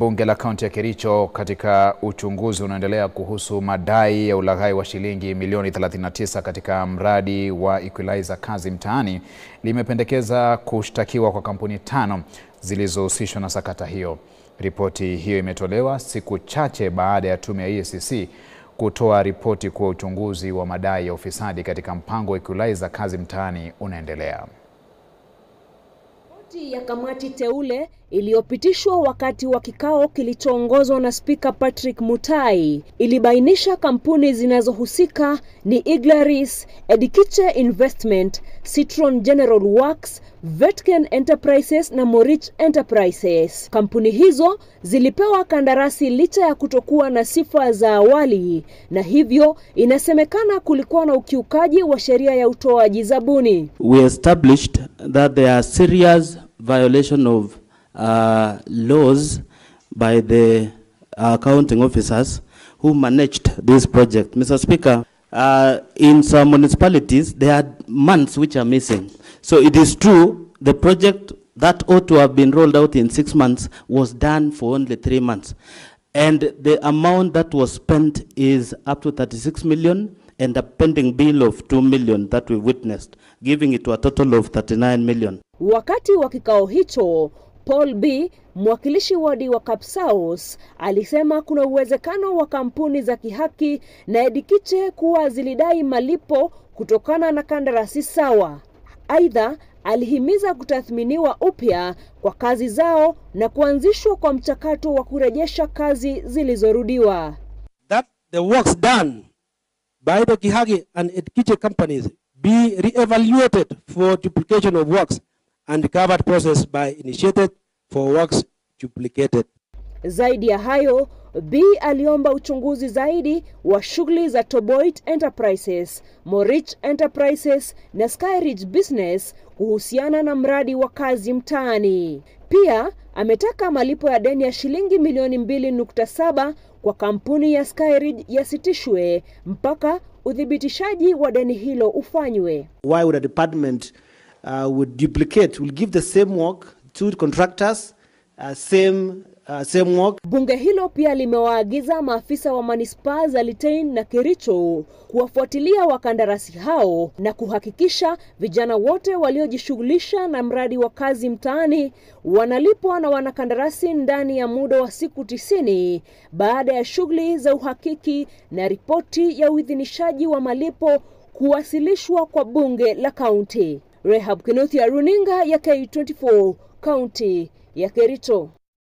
Bunge la kaunti ya Kericho katika uchunguzi unaendelea kuhusu madai ya ulaghai wa shilingi milioni 39 katika mradi wa Equalizer kazi mtaani limependekeza kushtakiwa kwa kampuni tano zilizohusishwa na sakata hiyo. Ripoti hiyo imetolewa siku chache baada ya tume ya EACC kutoa ripoti kuwa uchunguzi wa madai ya ufisadi katika mpango wa Equalizer kazi mtaani unaendelea. Ripoti ya kamati teule iliyopitishwa wakati wa kikao kilichoongozwa na Spika Patrick Mutai ilibainisha kampuni zinazohusika ni Iglaris, Edikiche Investment, Citron General Works, Vetken Enterprises na Morich Enterprises. Kampuni hizo zilipewa kandarasi licha ya kutokuwa na sifa za awali na hivyo inasemekana kulikuwa na ukiukaji wa sheria ya utoaji zabuni. we established that there are serious violation of uh, laws by the accounting officers who managed this project. Mr. Speaker, uh, in some municipalities, there are months which are missing. So it is true, the project that ought to have been rolled out in six months was done for only three months. And the amount that was spent is up to 36 million and a pending bill of 2 million that we witnessed, giving it to a total of 39 million. Wakati wa kikao hicho, Paul B, mwakilishi wadi wa Kapsaos, alisema kuna uwezekano wa kampuni za kihaki na Edikiche kuwa zilidai malipo kutokana na kandarasi sawa. Aidha, alihimiza kutathminiwa upya kwa kazi zao na kuanzishwa kwa mchakato wa kurejesha kazi zilizorudiwa. that the works done by the Kihagi and Edkiche companies be re-evaluated for duplication of works and covered process by initiated for works duplicated. Zaidi ya hayo, B aliomba uchunguzi zaidi wa shughuli za Toboit Enterprises, Morich Enterprises na Skyridge Business kuhusiana na mradi wa kazi mtaani. Pia ametaka malipo ya deni ya shilingi milioni 2.7 kwa kampuni ya Skyridge yasitishwe mpaka uthibitishaji wa deni hilo ufanywe. why would a department uh, would duplicate will give the same work to contractors uh, same uh, same work Bunge hilo pia limewaagiza maafisa wa manispaa za Litein na Kericho kuwafuatilia wakandarasi hao na kuhakikisha vijana wote waliojishughulisha na mradi wa kazi mtaani wanalipwa na wanakandarasi ndani ya muda wa siku tisini baada ya shughuli za uhakiki na ripoti ya uidhinishaji wa malipo kuwasilishwa kwa bunge la kaunti. Rehab Kinuthia, runinga ya K24, kaunti ya Kericho.